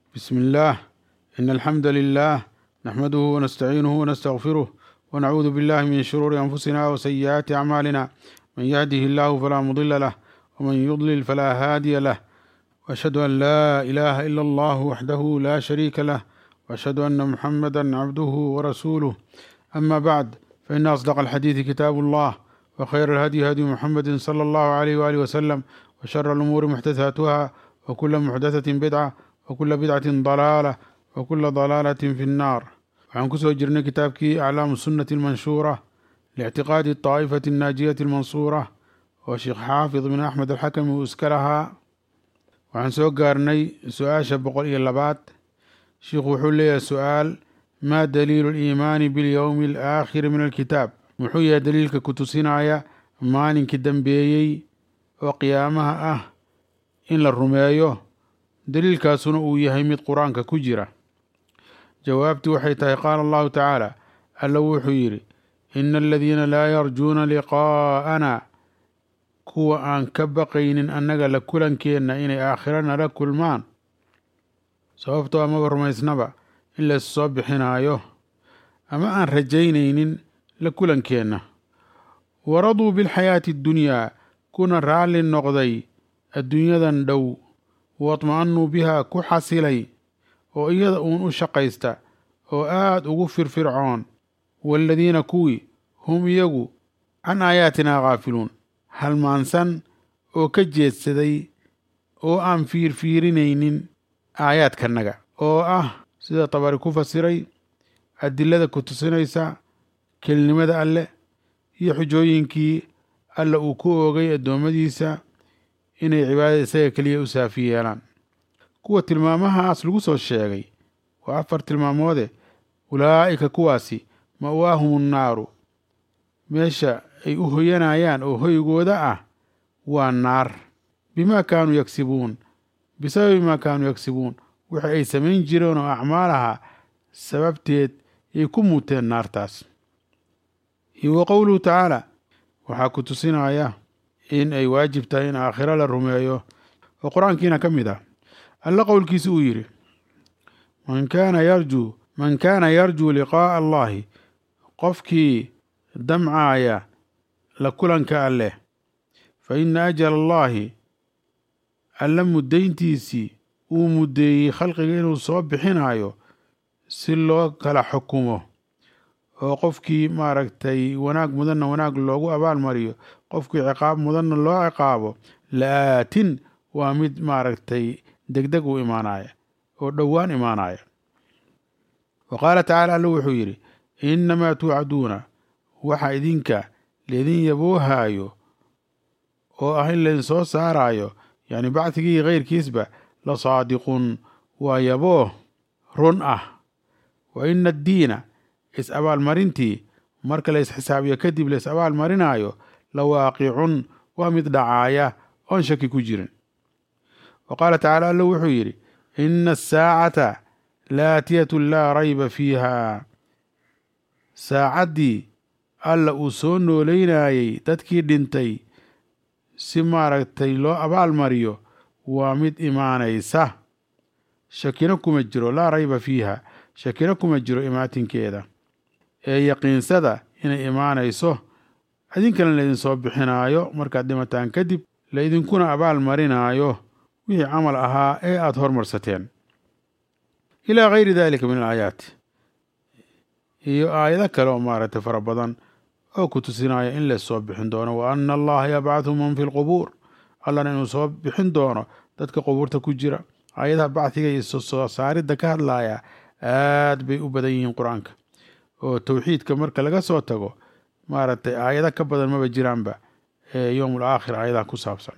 بسم الله إن الحمد لله نحمده ونستعينه ونستغفره ونعوذ بالله من شرور أنفسنا وسيئات أعمالنا من يهده الله فلا مضل له ومن يضلل فلا هادي له وأشهد أن لا إله إلا الله وحده لا شريك له وأشهد أن محمدا عبده ورسوله أما بعد فإن أصدق الحديث كتاب الله وخير الهدي هدي محمد صلى الله عليه وآله وسلم وشر الأمور محدثاتها وكل محدثة بدعة وكل بدعة ضلالة وكل ضلالة في النار waxaan kusoo jirnay kitaabkii aclaamu sunnati almanshuura liictiqaadi daa'ifati annaajiyati almansuura oo sheekh xaafid bin axmed alxakami uu iska lahaa waxaan soo gaarnay su-aasha boqol iyo labaad sheikhu wuxuu leeyahay su-aal maa daliilu liimaani bilyowmi alaakhiri min alkitaab muxuu yahay daliilka ku tusinaya maalinkii dambeeyey oo qiyaamaha ah in la rumeeyo daliilkaasuna uu yahay mid qur-aanka ku jira jawaabtii waxay tahay qaala allahu tacaala alla wuxuu yidhi ina aladiina laa yarjuuna liqaa'ana kuwa aan ka baqaynin annaga la kulankeenna inay aakhiro nala kulmaan sababtoo amaba rumaysnaba in lays soo bixinaayo ama aan rajaynaynin la kulankeenna waraduu bilxayaati addunyaa kuna raalli noqday adduunyadan dhow waatma'anuu bihaa ku xasilay oo iyada uun u shaqaysta oo aad ugu firfircoon waaladiina kuwii hum iyagu can aayaatinaa khaafiluun halmaansan oo ka jeedsaday oo aan fiirfiirinaynin aayaadkanaga oo ah sida tabari ku fasiray adilada ku tusinaysa kelinimada alleh iyo xujooyinkii alla uu ku oogay addoommadiisa inay cibaadada isaga keliya u saafi yeelaan kuwa tilmaamahaas lagu soo sheegay waa afar tilmaamoode ulaa'ika kuwaasi ma'waahum nnaaru meesha ay u hoyanayaan oo hoygooda ah waa naar bimaa kaanuu yagsibuun bisababi maa kaanuu yagsibuun wixi ay samayn jireen oo acmaalaha sababteed yay ku muuteen naartaas iyo wa qowluhu tacaala waxaa ku tusinaya in ay waajib tahay in aakhiro la rumeeyo oo qur-aankiina ka mid ah alla qowlkiisa uu yidhi man kaana yarjuu man kaana yarjuu liqaa'a allahi qofkii damcaaya la kulanka alleh fa ina ajala allaahi alla muddayntiisii uu muddeeyey khalqiga inuu soo bixinaayo si loo kala xukumo oo qofkii maaragtay wanaag mudanna wanaag loogu abaalmariyo qofkii ciqaab mudanna loo ciqaabo la'aatin waa mid maaragtay degdeg uu imaanaya oo dhowaan imaanaya wa qaala tacaala alla wuxuu yidhi innamaa tuucaduuna waxa idinka laydin yaboohaayo oo ah in laydin soo saaraayo yacni bacdigii keyrkiisba la saadiqun waa yabooh run ah wa ina addiina is abaalmarintii marka la isxisaabiyo kadib la is abaalmarinaayo la waaqicun waa mid dhacaaya oon shaki ku jirin wa qaala tacaala alla wuxuu yidhi ina asaacata laatiyatun laa rayba fiiha saacaddii alla uu soo nooleynayey dadkii dhintay si maaragtay loo abaalmariyo waa mid imaanaysa shakina kuma jiro laa rayba fiiha shakina kuma jiro imaatinkeeda ee yaqiinsada inay imaanayso idinkana laydin soo bixinaayo markaad dhimataan kadib laydinkuna abaal marinaayo wixii camal ahaa ee aada hormarsateen ilaa gayri dalika min alaayaat iyo aayado kale oo maaragtay fara badan oo ku tusinaya in lays soo bixin doono wa ana allaha yabcathu man fi lqubuur allana inuu soo bixin doono dadka qubuurta ku jira aayadaha bacdiga iyo soo saaridda ka hadlaya aad bay u badan yihiin qur-aanka oo towxiidka marka laga soo tago maaragtay aayado ka badan maba jiraanba ee yowmul aakhir aayadaha ku saabsan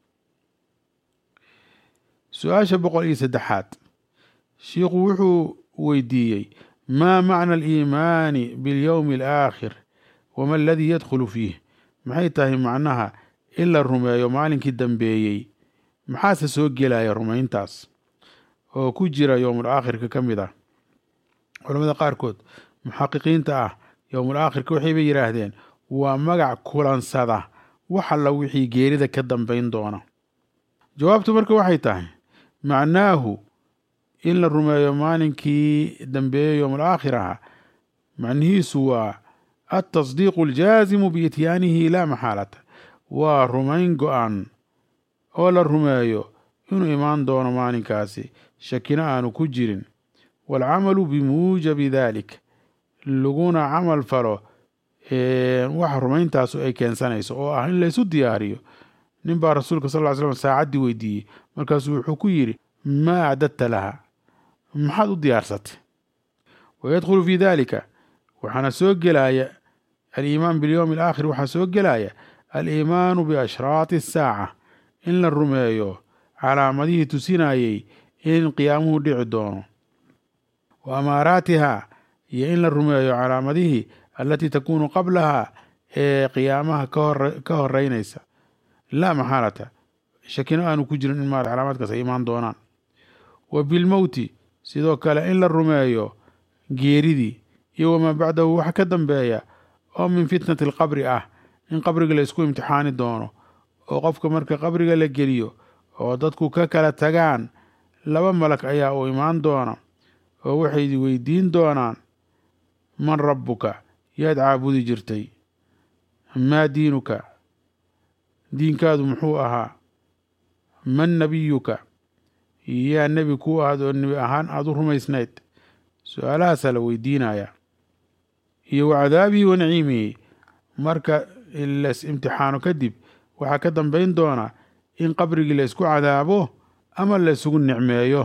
su-aasha boqol iyo saddexaad shiikhu wuxuu weydiiyey maa macna aliimaani biاlyowmi alaakhir wama aladii yadkhulu fiih maxay tahay macnaha in la rumeeyo maalinkii dambeeyey maxaase soo gelaya rumayntaas oo ku jira yowmul aakhirka ka mid ah culamada qaarkood muxaqiqiinta ah yowmul aakhirka waxayba yidhaahdeen waa magac kulansada wax alla wixii geerida ka dambayn doona jawaabtu marka waxay tahay macnaahu in la rumeeyo maalinkii dambeeye yowm alaakhiraha macnihiisu waa altasdiiqu aljaazimu biityaanihi laa maxaalata waa rumayn go-an oo la rumeeyo inuu imaan doono maalinkaasi shakina aanu ku jirin waalcamalu bimuujabi dalik laguna camal falo waxa rumayntaasu ay keensanayso oo ah in laysu diyaariyo nin baa rasuulka sal ly slam saacaddii weydiiyey markaasuu wuxuu ku yidhi maa acdadta laha maxaad u diyaarsatay wayadkhulu fii dalika waxaana soo gelaya aliimaan bilyowmi alaakhir waxaa soo gelaya aliimaanu biashraati asaaca in la rumeeyo calaamadihii tusinayey in qiyaamuhu dhici doono wa amaaraatiha iyo in la rumeeyo calaamadihii allatii takuunu qablaha ee qiyaamaha ka horeynaysa laa maxaalata shakino aanu ku jirin in maarata calaamaadkaas ay imaan doonaan wa bilmowti sidoo kale in la rumeeyo geeridii iyo wamaa bacdahu wax ka dambeeya oo min fitnati alqabri ah in qabriga la isku imtixaani doono oo qofka marka qabriga la geliyo oo dadku ka kala tagaan laba malag ayaa u imaan doona oo waxay weydiin doonaan man rabbuka yaad caabudi jirtay maa diinuka diinkaadu muxuu ahaa man nebiyuka yaa nebi kuu ahaad oo nebi ahaan aada u rumaysnayd su-aalahaasaa la weydiinayaa iyo wa cadaabihi wa naciimihi marka las imtixaano kadib waxaa ka dambayn doona in qabrigii la isku cadaabo ama la isugu nicmeeyo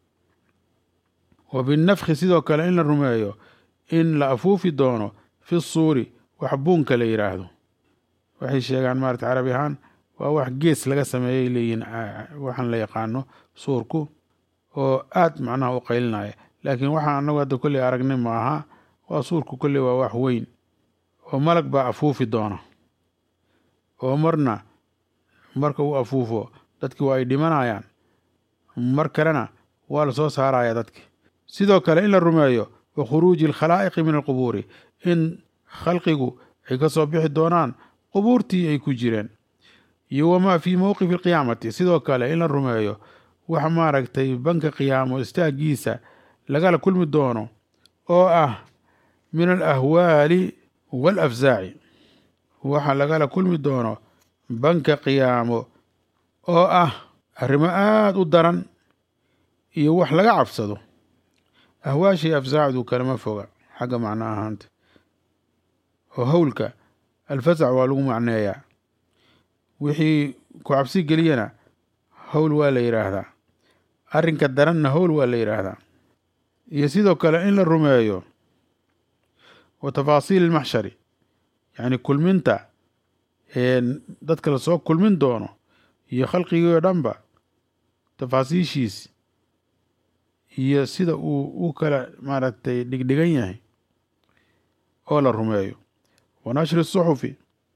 wa binafkhi sidoo kale in la rumeeyo in la afuufi doono fi suuri wax buunka la yidhaahdo waxay sheegaan maarata carabi ahaan waa wax gees laga sameeyay leeyihin waxaan la yaqaano suurku oo aad macnaha u qaylinaya laakiin waxaan anagu hadda kolley aragnay maaha waa suurku kolley waa wax weyn oo malag baa afuufi doona oo marna marka uu afuufo dadki waa ay dhimanayaan mar kalena waa la soo saaraya dadki sidoo kale in la rumeeyo wa khuruuji alkhalaa'iqi min alqubuuri in khalqigu ay ka soo bixi doonaan qubuurtii ay ku jireen iyo wamaa fii mowqifi alqiyaamati sidoo kale in la rumeeyo wax maaragtay banka qiyaamo istaagiisa lagala kulmi doono oo ah min alahwaali waalafsaaci waxa lagala kulmi doono banka qiyaamo oo ah arrimo aada u daran iyo wax laga cabsado ahwaashii afsaacdu kalama foga xagga macno ahaanta oo howlka alfasac waa lagu macneeyaa wixii ku cabsi geliyana howl waa la yidhaahdaa arrinka daranna howl waa la yidhaahdaa iyo sidoo kale in la rumeeyo wa tafaasiil ilmaxshari yacni kulminta dadka lasoo kulmin doono iyo khalqigii oo dhanba tafaasiishiis iyo sida uu u kala maaragtay dhigdhigan yahay oo la rumeeyo wa nashri suxufi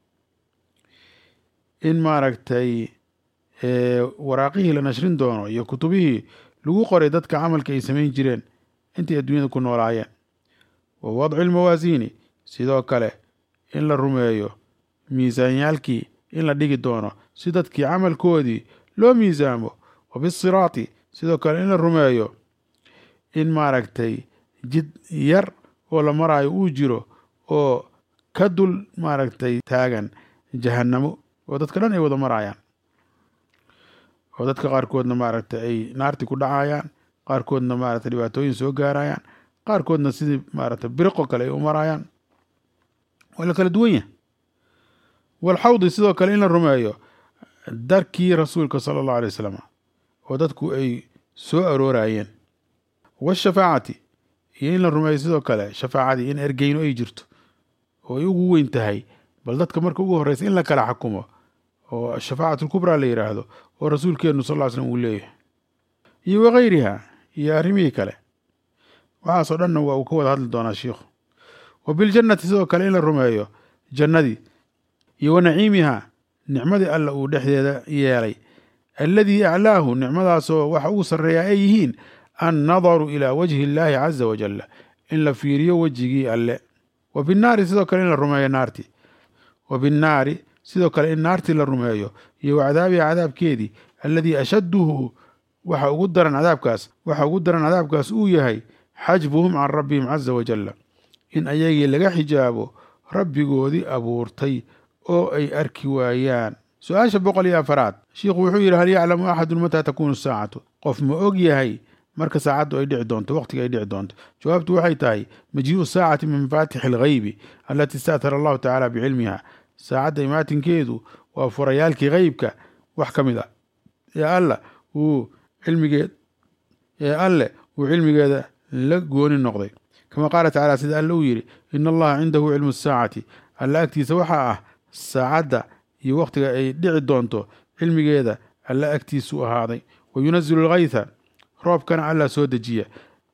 in maaragtay waraaqihii la nashrin doono iyo kutubihii lagu qoray dadka camalka ay samayn jireen intay adduunyada ku noolaayeen wa wadci lmawaasiini sidoo kale in la rumeeyo miisaanyaalkii in la dhigi doono si dadkii camalkoodii loo miisaamo wa bisiraati sidoo kale in la rumeeyo in maaragtay jid yar oo la maraayo uu jiro oo ka dul maaragtay taagan jahannamo oo dadka dhan ay wada maraayaan oo dadka qaarkoodna maaragtay ay naarti ku dhacayaan qaarkoodna maaragtay dhibaatooyin soo gaarayaan qaarkoodna sidii maaragtay biriqo kale ay u maraayaan waa la kala duwan yahay walxawdi sidoo kale in la rumeeyo darkii rasuulka sala allahu alay wasalam oo dadku ay soo aroorayeen washafaacati iyo in la rumeeyo sidoo kale shafaacadii in ergeyno ay jirto oo ay ugu weyn tahay bal dadka marka ugu horreysa in la kala xakumo oo shafaacatu lkubraa la yidhaahdo oo rasuulkeenu sal ll slam uu leeyahay iyo wakayriha iyo arrimihii kale waxaasoo dhanna waa uu ka wada hadli doonaa shiikhu wa biljannati sidoo kale in la rumeeyo jannadii iyo wa naciimiha nicmadii alla uu dhexdeeda yeelay alladii aclaahu nicmadaasoo waxa ugu sarreeyaa ay yihiin annadaru ilaa wajhi illaahi caza wajalla in la fiiriyo wejigii alle wa binnaari sidoo kale in la rumeeyo naarti wa binnaari sidoo kale in naartii la rumeeyo iyo wa cadaabiha cadaabkeedii alladii ashadduhu waxa ugu daran cadaabkaas waxa ugu daran cadaabkaas uu yahay xajbuhum can rabbihim caza wajalla in ayagii laga xijaabo rabbigoodii abuurtay oo ay arki waayaan su-aasha boqol iyo afaraad shiikhu wuxuu yidhi hal yaclamu axadun mataa takuunu saacatu qof ma og yahay marka saacaddu ay dhici doonto waqtiga ay dhici doonto jawaabtu waxay tahay majii'u saacati min mafaatixi alghaybi alatii istaatara allahu tacaala bicilmiha saacadda imaatinkeedu waa furayaalkii heybka wax ka mid a ee alla uu cilmigeed ee alle uu cilmigeeda la gooni noqday kama qaala tacaala sida alle uu yidhi ina allaha cindahu cilmu saacati alla agtiisa waxaa ah saacadda iyo wakhtiga ay dhici doonto cilmigeeda alla agtiisu ahaaday wa yunazilu alghaytha roobkana alla soo dejiya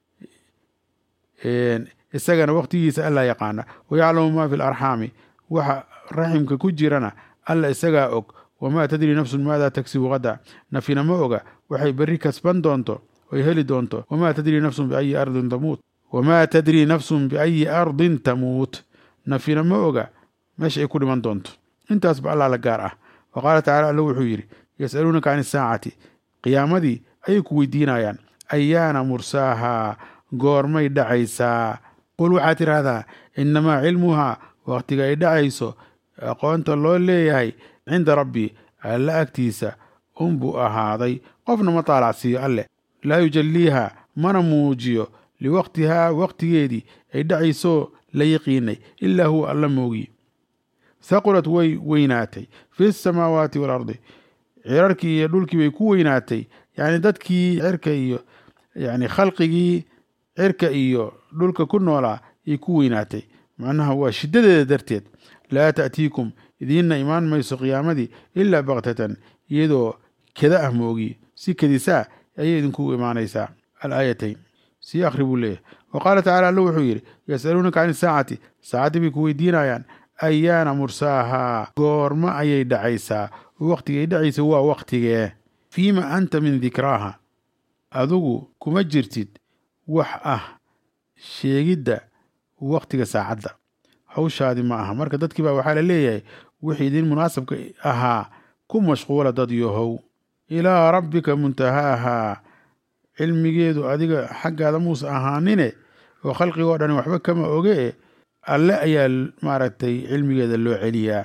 isagana wakhtigiisa alla yaqaana wayaclamu ma fi larxaami waxa raximka ku jirana alla isagaa og wamaa tadri nafsun maada tagsibu gada nafina ma oga waxay berri kasban doonto oy heli doonto wamaa tadri nafsun biayi ardin tamuut wamaa tadri nafsun biayi ardin tamuut nafina ma oga meesha ay ku dhiman doonto intaasba allah la gaar ah wa qaala tacala alla wuxuu yidhi yasaluunaka can isaacati qiyaamadii ayay ku weydiinayaan ayaana mursaahaa goormay dhacaysaa qul waxaad tidhaahdaa innamaa cilmuhaa wakhtiga ay dhacayso aqoonta loo leeyahay cinda rabbi alla agtiisa unbuu ahaaday qofna ma taalacsiiyo alleh laa yujalliiha mana muujiyo liwaqtihaa waqtigeedii ay dhacaysoo la yaqiinay ilaa huwa alla moogiye haqulad way weynaatay fi samaawaati waalardi cirarkii iyo dhulkii bay ku weynaatay yacni dadkii cirka iyo yani khalqigii cirka iyo dhulka ku noolaa ay ku weynaatay macnaha waa shiddadeeda darteed laa ta'tiikum idiinna imaan mayso qiyaamadii ilaa baktatan iyadoo keda ah moogi si kedisaa ayay idinku imaanaysaa alaayatayn sii akhri buu leeyahay wa qaala tacala alla wuxuu yidhi yasaluunaka can isaacati saacaddii bay ku weydiinayaan ayaana mursaahaa goorma ayay dhacaysaa wakhtigay dhacaysa waa wakhtigee fiima anta min dikraaha adigu kuma jirtid wax ah sheegidda wakhtiga saacadda hawshaadi ma aha marka dadkii baa waxaa la leeyahay wixii idin munaasabka ahaa ku mashquula dad yohow ilaa rabbika muntahaahaa cilmigeedu adiga xaggaada muuse ahaanine oo khalqigoo dhan waxba kama oge e alle ayaa maaragtay cilmigeeda loo celiyaa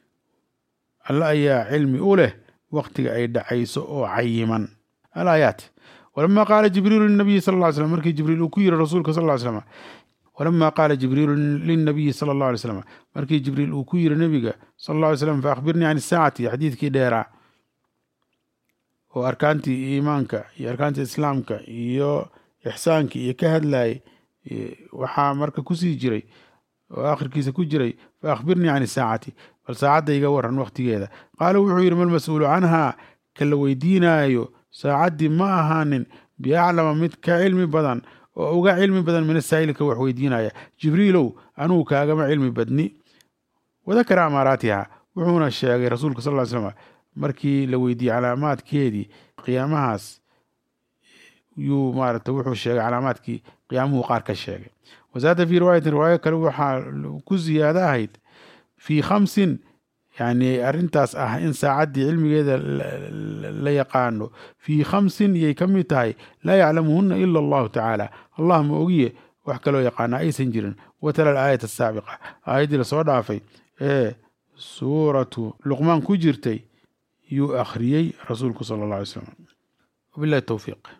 alle ayaa cilmi u leh wakhtiga ay dhacayso oo cayiman alaayaat walama qaala jibriilu linabiyi sal ly slm markii jibriil uu ku yiri rasuulka sal ly slm walama qaala jibriilu lilnabiyi sala allah alay slam markii jibriil uu ku yiri nebiga sal alla alay slam fa akhbirnii can isaacati xadiidkii dheeraa oo arkaantii iimaanka iyo arkaantii islaamka iyo ixsaankii iyo ka hadlayay waxaa marka kusii jiray oo akhirkiisa ku jiray fa akhbirnii can isaacati bal saacadda iga waran wakhtigeeda qaala wuxuu yidhi malmas-uulu canhaa ka la weydiinaayo saacaddii ma ahaanin biaclama mid ka cilmi badan oo uga cilmi badan min asaa'ilka wax weydiinaya jibriilow anugu kaagama cilmi badni wadakara amaaraatiha wuxuuna sheegay rasuulka sal ly slam markii la weydiiyey calaamaadkeedii qiyaamahaas yuu maarata wuxuu sheegay calaamaadkii qiyaamuhu qaar ka sheegay wasaada fii riwaayatin riwaayo kale waxaa ku ziyaado ahayd fii khamsin yani arrintaas ah in saacaddii cilmigeeda la yaqaano fii khamsin yay ka mid tahay laa yaclamuhuna ila allahu tacaala allah ma ogiye wax kaloo yaqaana aysan jirin watala alaayat asaabiqa aayaddii lasoo dhaafay ee suuratu luqmaan ku jirtay yuu akhriyey rasuulku sala allah alay slam wabillahi towfiiq